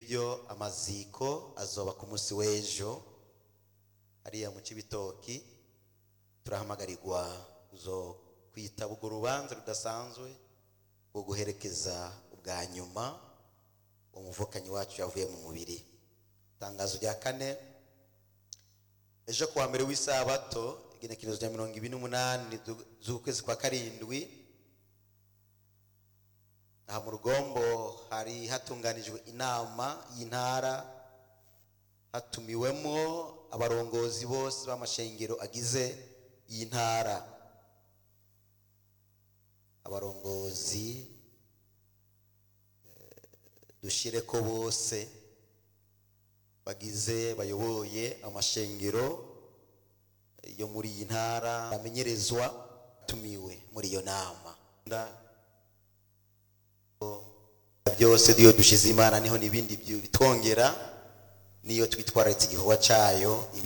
ngibyo amaziko azoba ku munsi w'ejo hariya mu cibitoki turahamagarirwa zo kwitaba urwo rubanza rudasanzwe rwo guherekeza ubwa nyuma umuvukanyi wacu yavuye mu mubiri itangazo rya kane ejo kuwa mbere w'isabato igenekerezo rya mirongo ibiri n'umunani zu- z'ukwezi kwa karindwi aha mu rugombo hari hatunganijwe inama y'intara hatumiwemo abarongozi bose b'amashengero agize iyi ntara abarongozi eh, dushire ko bose bagize bayoboye amashengero yo muri iyi ntara bamenyerezwa tumiwe muri iyo nama Nda- byose niyo dushize imana niho n'ibindi byu- bitwongera niyo twitwararitse igikorwa cyayo ibi